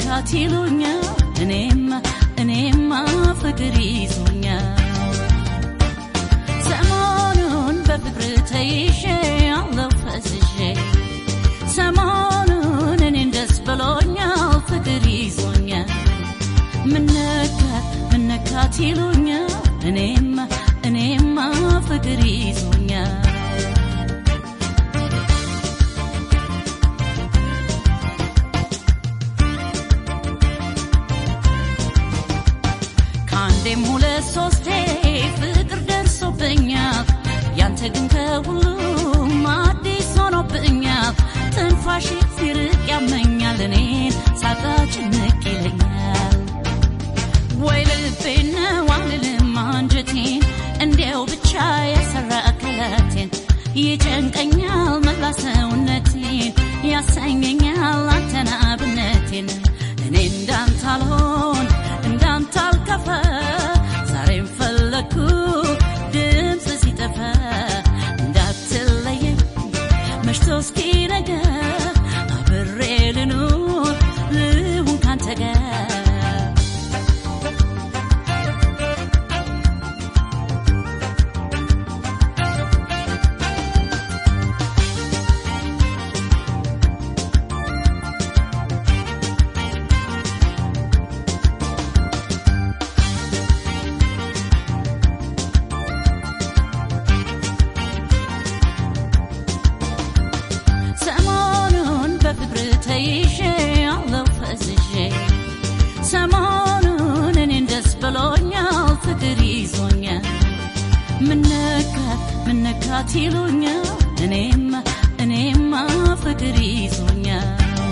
ምነካት ይሉኛል እኔማ እኔማ ፍቅር ይዞኛል ሰሞኑን በፍቅር ተይዤ አለው ፈዝዤ ሰሞኑን እኔን ደስ ብሎኛል ፍቅር ይዞኛል ምነካት ምነካት ይሉኛል እኔማ እኔማ ፍቅር ይዞኛል ከአንዴም ሁለት ሶስቴ ፍቅር ደርሶብኛል ያንተ ግን ከሁሉም አዲስ ሆኖብኛል ትንፋሽ ሲርቅ ያመኛል እኔን ሳጣ ጭንቅ ይለኛል ወይ ልቤን ነው አልልም አንጀቴን እንዲያው ብቻ የሰራ አካላቴን ይጨንቀኛል መላ ሰውነቴን ያሰኘኛል አንተን አብነቴን እኔ እንዳንተ አልሆን እንዳንተ አልከፋ ዛሬም ፈለግኩ ድምፅ ሲጠፋ እንዳትለየኝ መሽቶ እስኪነጋ አብሬ ልኑር ልሁን ካንተ ጋር ሰሞኑን በፍቅር ተይዤ አለው ፈዝዤ ሰሞኑን እኔን ደስ ብሎኛል ፍቅር ይዞኛል ምነካት ምነካት ይሉኛል እኔማ እኔማ ፍቅር ይዞኛል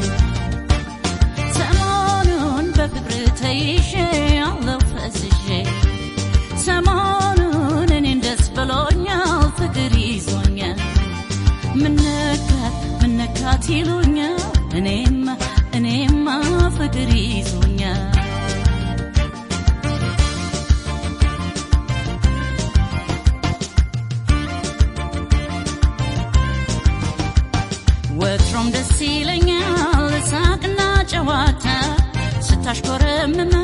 ሰሞኑን በፍቅር ተይዤ አለው ፈዝዤ ሰሞኑን እኔን ደስ ብሎኛል ፍቅር ይዞኛል ምነካት ምነካት ይሉኛል እኔማ እኔማ ፍቅር ይዞኛል ወትሮም ደስ ይለኛል ሳቅና ጨዋታ ስታሽኮረምመ